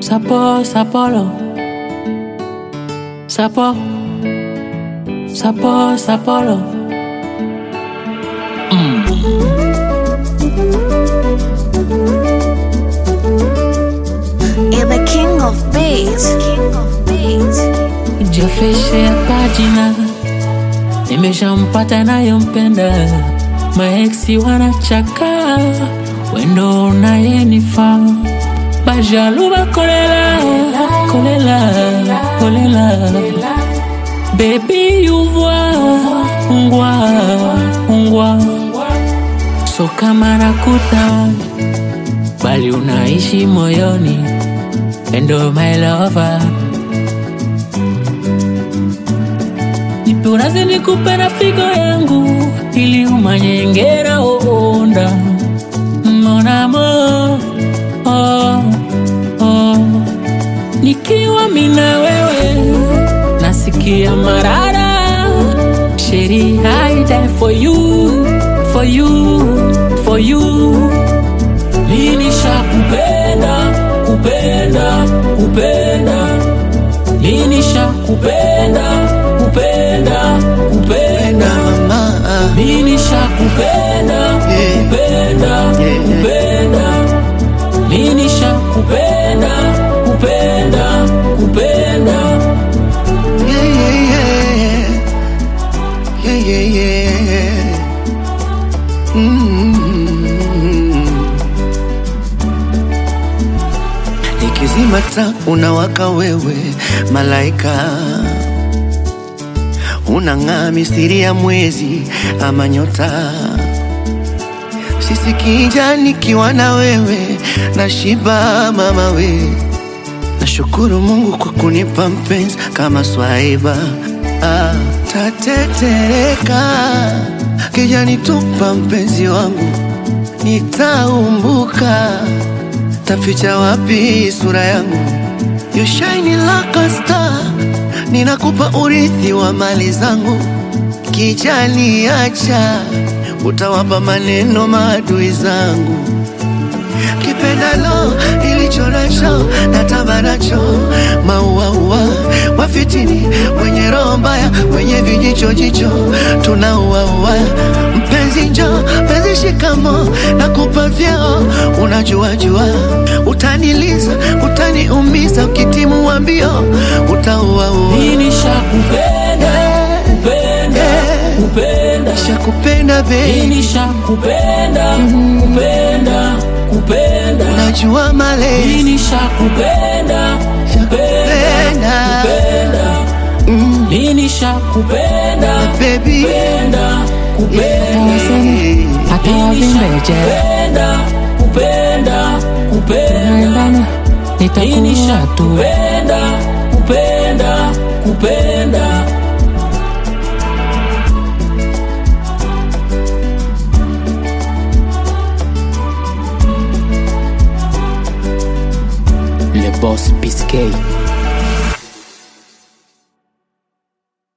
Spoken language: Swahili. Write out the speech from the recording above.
Sapo, sapolo. Sapo. Sapo, sapolo. You're the king of beats. King of beats. Jafeshe pajina nimeshampata nayompenda, maeksi wanachaka wendo unayenifaa bajaluba kolela kolela kolela bebi yuvwa ungwa ungwa so kama nakuta bali unaishi moyoni endo my lover nipe urazi nikupe na figo yangu ili umanyengera oonda monamo oh, oh. nikiwa mina wewe nasikia marara sheri I die for you for you for you lini shakupenda kupenda kupenda lini shakupenda kupenda kupenda mama lini shakupenda Yeah. kupenda Yeah. kupenda lini shakupenda kupenda kupenda yeah, yeah, yeah. Yeah, yeah, yeah. Mm. Nikizima taa unawaka wewe malaika, unang'aa mistiri ya mwezi ama nyota. Sisi kija nikiwa na wewe nashiba mama we Nashukuru Mungu kwa kunipa mpenzi kama swaiba ah, tatetereka kija nitupa mpenzi wangu nitaumbuka taficha wapi sura yangu you shine like a star ninakupa urithi wa mali zangu kijani acha utawapa maneno maadui zangu kipendalo ilicho nacho natamba nacho mauaua wafitini wenye roho mbaya wenye vijicho jicho tunauaua mpenzi njo mpenzi shikamo na kupa vyeo unajua jua utaniliza utaniumiza ukitimu wa mbio utauaua lini shakupenda kupenda kupenda shakupenda be lini shakupenda kupenda kupenda najua malezi lini shakupenda kupenda Shakupenda. kupenda mm, lini shakupenda baby kupenda kupenda hata lini wavimbeje shakupenda kupenda kupenda naendana lini nitakuwa tu shakupenda kupenda kupenda le boss Biscay